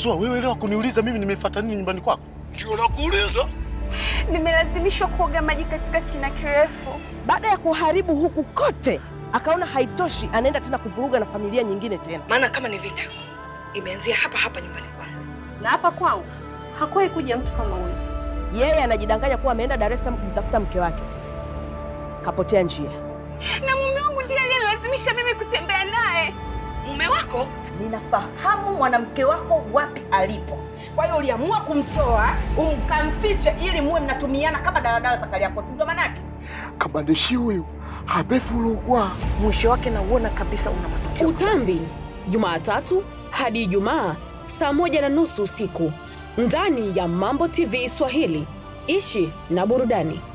Sua, wewe leo kuniuliza mimi nimefuata nini nyumbani kwako? Ndio nakuuliza. Nimelazimishwa kuoga maji katika kina kirefu. Baada ya kuharibu huku kote, akaona haitoshi, anaenda tena kuvuruga na familia nyingine tena. Maana kama ni vita imeanzia hapa hapa nyumbani kwangu. Na hapa kwangu hakuwahi kuja mtu kama huyu. Yeye anajidanganya kuwa ameenda Dar es Salaam kumtafuta mke wake, kapotea njia. Na mume wangu ndiye aliyelazimisha mimi kutembea naye. Mume wako Ninafahamu mwanamke wako wapi alipo, kwa hiyo uliamua kumtoa umkamfiche ili muwe mnatumiana kama daladala za Kariakoo, si ndio manake? Kabandishi huyu habefulugwa. mwisho wake nauona kabisa una matokeo. Utambi, Jumatatu hadi Ijumaa saa moja na nusu usiku ndani ya Mambo TV Swahili. Ishi na burudani.